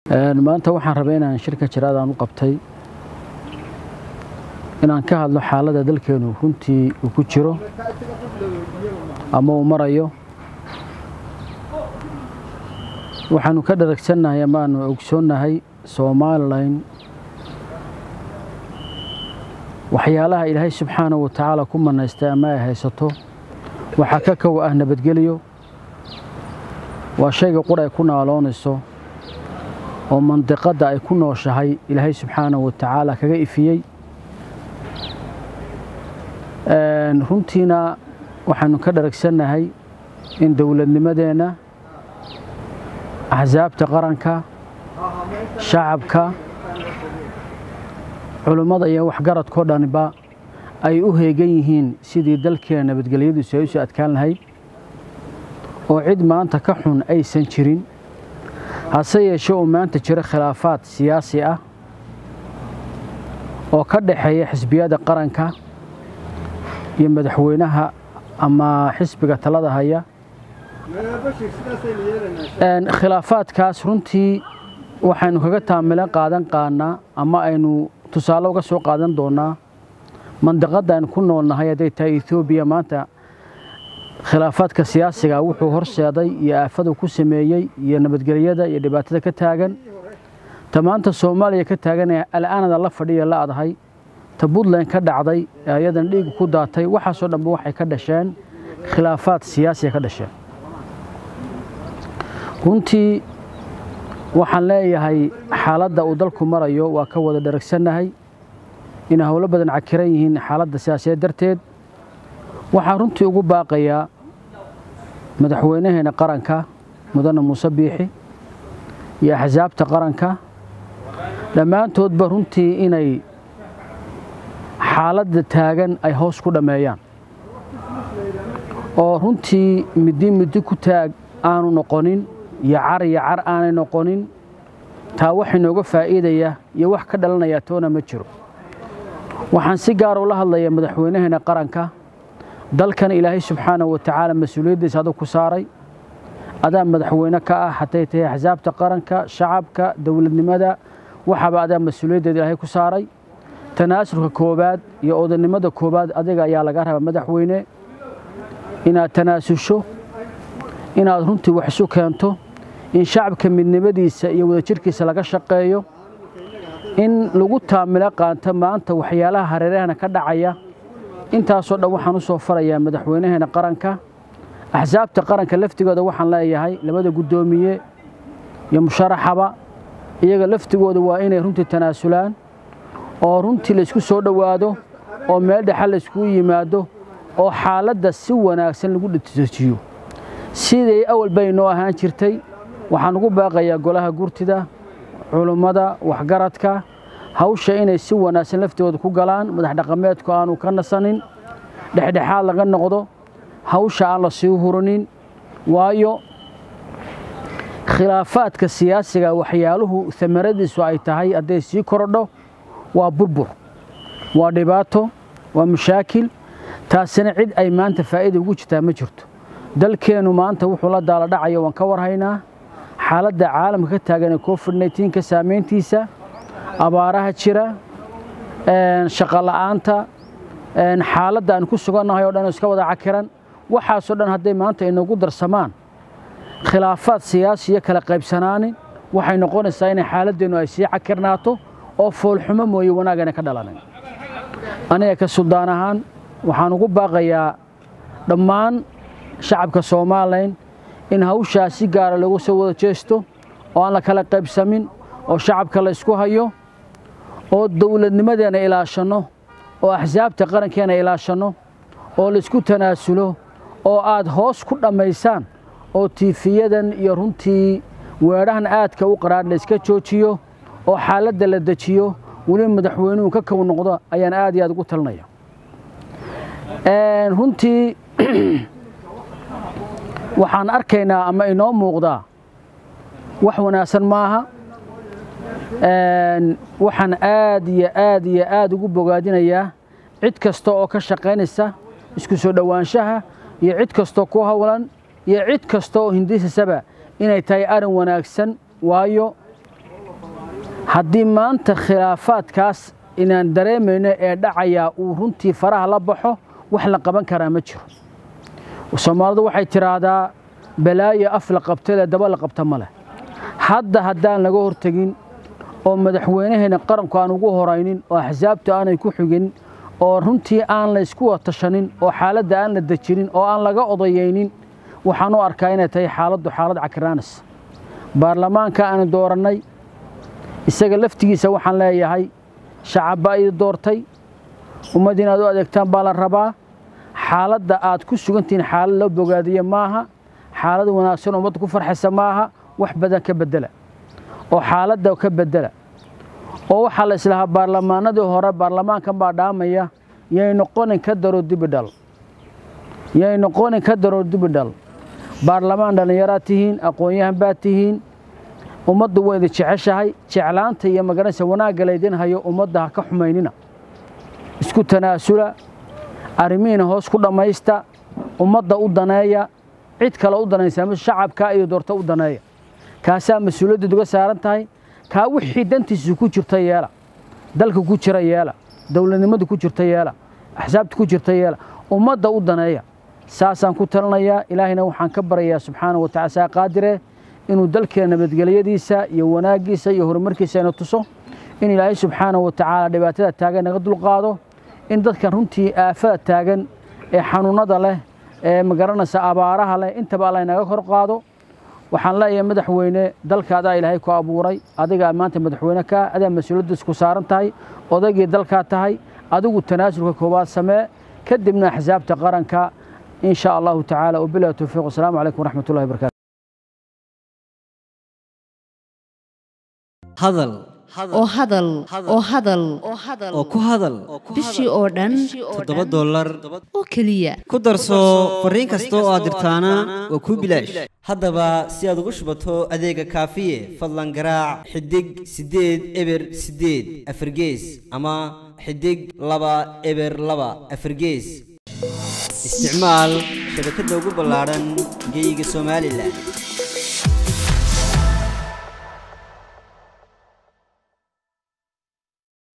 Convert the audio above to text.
maanta waxaan rabay inaan shirka jiraadaan u qabtay inaan ka hadlo xaaladda dalkeenu runtii uu ku jiro ama uu marayo waxaanu ka dharagsannahay ama aanu ogsoonnahay somalilan waxyaalaha ilaahay subxaanahu wa tacaala ku manaystay ama ay haysato waxaa ka kow ah nabadgelyo waa shayga qura ay ku naaloonayso oo mandiqadda ay ku nooshahay ilaahay subxaanahu wa tacaala kaga ifiyey runtiina waxaanu ka dharagsannahay in dowladnimadeenna axsaabta qaranka shacabka culummada iyo waxgaradkao dhaniba ay u heegan yihiin sidii dalkeena nabadgelyadiisu ay u soo adkaan lahayd oo cid maanta ka xun aysan jirin hase yeeshee uu maanta jiro khilaafaad siyaasi ah oo ka dhaxeeya xisbiyada qaranka iyo madaxweynaha ama xisbiga talada haya khilaafaadkaas runtii waxaynu kaga taamilan qaadan qaanaa ama aynu tusaale uga soo qaadan doonaa mandiqadda aynu ku noolnahay hadday tahay etoobiya maanta khilaafaadka siyaasiga wuxuu horseeday iyo aafadu ku sameeyey iyo nabadgelyada iyo dhibaatada ka taagan ta maanta soomaaliya ka taagan al'aanada la fadhiya la adahay ta puntland ka dhacday ayadan dhiig ku daatay waxaasoo dhanba waxay ka dhasheen khilaafaad siyaasiya ka dhasheen runtii waxaan leeyahay xaaladda uu dalku marayo waa ka wada dharagsannahay inay howlo badan cakiran yihiin xaaladda siyaasiyeed darteed waxaan runtii ugu baaqayaa madaxweynaheena qaranka mudane muuse biixi iyo axsaabta qaranka dhammaantoodba runtii inay xaaladda taagan ay hoos ku dhammeeyaan oo runtii middi middi ku taag aanu noqonin iyo car iyo car aanay noqonin taa wax inooga faa'iidaya iyo wax ka dhalanaya toona ma jiro waxaan si gaar ula hadlayaa madaxweynaheena qaranka dalkan ilaahay subxaanahu wa tacaala mas-uuliyaddiisa adug ku saaray adaa madaxweyne ka ah hadday tahay axsaabta qaranka shacabka dowladnimada waxaaba adaa mas-uuliyaddeeda ilaahay ku saaray tanaasulka koowaad iyo odanimada koowaad adiga ayaa laga rabaa madaxweyne inaad tanaasusho inaad runtii wax isu keento in shacabka midnimadiisa iyo wadajirkiisa laga shaqeeyo in lagu taamilo qaanto maanta waxyaalaha hareerahana ka dhacaya intaasoo dhan waxaan u soo farayaa madaxweynaheena qaranka axsaabta qaranka laftigooda waxaan leeyahay labada guddoomiye iyo musharaxaba iyaga laftigooda waa inay runtii tanaasulaan oo runtii laysku soo dhowaado oo meel dhexa layskugu yimaado oo xaaladda si wanaagsan lagu dhatijiyo siday awal bay noo ahaan jirtay waxaan ugu baaqayaa golaha gurtida culummada waxgaradka hawsha inay si wanaagsan laftigooda ku galaan madax dhaqameedku aanu ka nasanin dhexdhexaad laga noqdo hawsha aan la sii hurinin waayo khilaafaadka siyaasiga waxyaaluhu amaradiisu ay tahay hadday sii korodho waa burbur waa dhibaato waa mashaakil taasina cid ay maanta faa'iida ugu jirtaa ma jirto dalkeennu maanta wuxuu la daala dhacayo waan ka warhaynaa xaaladda caalamka ka taagan ee covid nneteen-ka saamayntiisa abaaraha jira shaqo la'aanta xaaladda aan ku sugannahay o dhan iska wada cakiran waxaasoo dhan hadday maanta inagu darsamaan khilaafaad siyaasi iyo kala qaybsanaanin waxay noqonaysaa inay xaaladeennu ay sii cakirnaato oo foolxumo mooye wanaagana ka dhalanan aniga ka suldaan ahaan waxaan ugu baaqayaa dhammaan shacabka somalilan in hawshaas si gaara lagu soo wada jeesto oo aan la kala qaybsamin oo shacabka la isku hayo oo dowladnimadeena ilaashanno oo axsaabta qarankeena ilaashanno oo laysku tanaasulo oo aad hoos ku dhammaysaan oo tiifiyadan iyo runtii weedhahan aadka u qaraadh layska joojiyo oo xaaladda la dejiyo weliba madaxweynuhu ka kow noqdo ayaan aad iyo aad ugu talinaya runtii waxaan arkaynaa ama inoo muuqdaa wax wanaagsan maaha waxaan aad iyo aad iyo aad ugu bogaadinayaa cid kasta oo ka shaqaynaysa isku soo dhowaanshaha iyo cid kastoo ku howlan iyo cid kasta oo hindisasaba inay tahay arin wanaagsan waayo haddii maanta khilaafaadkaas inaan dareemayno ee dhacayaa uu runtii faraha la baxo wax la qaban karaa ma jiro soomaalidu waxay tidhaahdaa balaayo af la qabtale daba la qabta ma leh hadda haddaan laga hortegin oo madaxweynaheena qaranku aan ugu horaynin oo axsaabtu aanay ku xigin oo runtii aan la ysku watashanin oo xaaladda aan la dejinin oo aan laga odayaynin waxaan u arkaa inay tahay xaaladdu xaalad cakiraanis baarlamaanka aanu doorannay isaga laftigiisa waxaan leeyahay shacabba idi doortay ummadd inaad u adeegtaan baa la rabaa xaaladda aad ku sugantihiin xaalad loo bogaadiye maaha xaalad wanaagsan ummadda ku farxaysa maaha wax badan ka beddela oo xaaladda ka beddela oo waxaa la islahaa baarlamaanadii hore baarlamaankan baa dhaamaya yay noqonin ka daro dibidhal yay noqonin ka daro dibidhal baarlamaan dhallinyaraad tihiin aqoon-yahan baad tihiin ummaddu waa idin jeceshahay jeclaanta iyo magaranaysa wanaagga laydin hayo ummadda ha ka xumaynina isku tanaasula arrimihiina hoos ku dhammaysta ummadda u daneeya cid kale u danaysa ma shacabkaa iyo doorta u daneeya kaasaa mas-uuliyaddeed uga saaran tahay kaa wixii dantiisu ku jirta yeela dalka ku jira yeela dowladnimadu ku jirta yeela axsaabta ku jirta yeela ummadda u daneeya saasaan ku talinayaa ilaahayna waxaan ka baryayaa subxaana wa tacala saa qaadire inuu dalkeena nabadgelyadiisa iyo wanaaggiisa iyo horumarkiisa ina tuso in ilaahay subxaana wa tacaala dhibaatada taagan naga dulqaado in dadkan runtii aafada taagan ee xanuunnada leh ee magaranaysa abaaraha leh intaba alla inaga kor qaado waxaan leeyahay madaxweyne dalka adaa ilaahay ku abuuray adigaa maanta madaxweyne kaa adaa mas-uuliyaddiis ku saaran tahay odaygii dalkaa tahay adigu tanaasulka koowaad samee kadibna axsaabta qaranka in sha allahu tacaala wabilahi towfiiq wasalaamu calaykum waraxmat ullahi wabarakatu hadal oo hadal oo hadal oo ku hadal bishii oo dhan toddoba dollar oo keliya ku darso fariin kasta oo aad dirtaana waa kuu bilaash haddaba si aad ugu shubato adeega kaafiye fadlan garaac xidig siddeed eber siddeed afargees ama xidig laba eber laba afargees isticmaal shabakadda ugu ballaadhan geeyiga somalilan